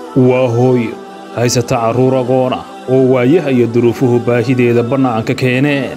waa hooyo haysata carruur agoon ah oo waayaha iyo duruufuhu baahideeda bannaanka keeneen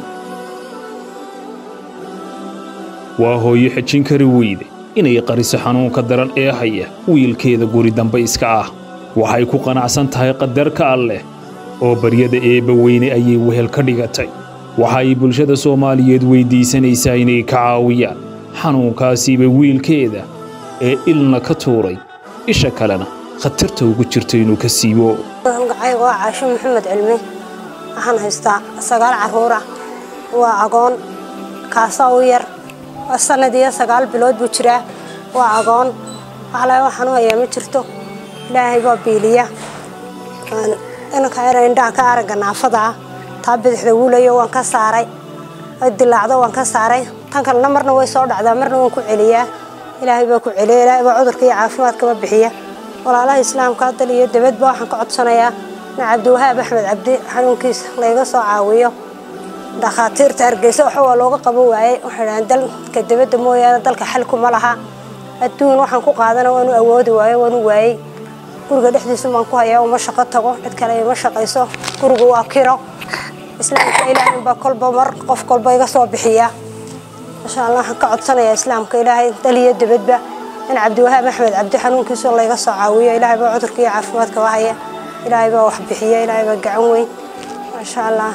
waa hooyo xejin kari weyde inay qariso xanuunka daran ee haya wiilkeeda guri dambe iska ah waxay ku qanacsan tahay qadarka alleh oo baryada eebba weyne ayay wehel ka dhigatay waxa ay bulshada soomaaliyeed weyddiisanaysaa inay ka caawiyaan xanuunkaasiiba wiilkeeda ee ilna ka tuuray isha kalena khatarta ugu jirto inuu ka siibo magacayga waa caasho maxamed cilmi waxaan haystaa sagaal carruur ah waa agoon kaasaa u yar waa sannad iyo sagaal bilood buu jiraa waa agoon waxle waxaan u hayaa ma jirto ilaahay baa biiliya inanka yara indhaha ka aragga naafada ah taa bidixda wuulayo waan ka saaray dilaacdo waan ka saaray tan kalena marna way soo dhacdaa marna waan ku celiyaa ilaahay baa ku celiya ilaahay baa cudurka iyo caafimaadkaba bixiya walaalaha islaamka dal iyo dibadba waxaan ka codsanayaa in cabdiwahaab axmed cabdi xanuunkiisa layga soo caawiyo dhakhaatiirta hargeysa waxa waa looga qaban waayey waxay dhahaan dalka dibadda mooyaane dalka xalkuma laha adduun waxaan ku qaadana waanu awoodi waayo waanu waayey guriga dhexdiisu baan ku hayaa uma shaqo tago cid kale ima shaqayso gurigu waa kiro islaamka ilaahay baa kolba mar qof kolba iga soo bixiya insha allah waxaan ka codsanayaa islaamka ilaahay dal iyo dibadba in cabdiwahaab axmed cabdi xanuunkiisu layga soo caawiyo ilaahay baa cudurka iyo caafimaadkaba haya ilaahay baa wax bixiya ilaahay baa gacan weyn maasha allah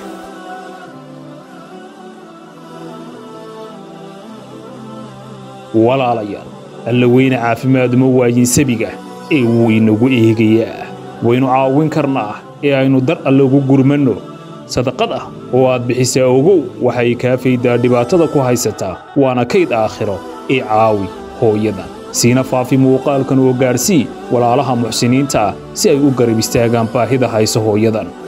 walaalayaal alla weyne caafimaaduma waayin sabiga ee wuu inagu eegayaa waynu caawin karnaa ee aynu dar alle ugu gurmanno sadaqad ah oo aad bixisaa ogow waxay kaa faydaa dhibaatada ku haysataa waana kayd aakhiro ee caawi hooyadan siina faafi muuqaalkan oo gaadhsii walaalaha muxsiniinta ah si ay u garab istaagaan baahida hayso hooyadan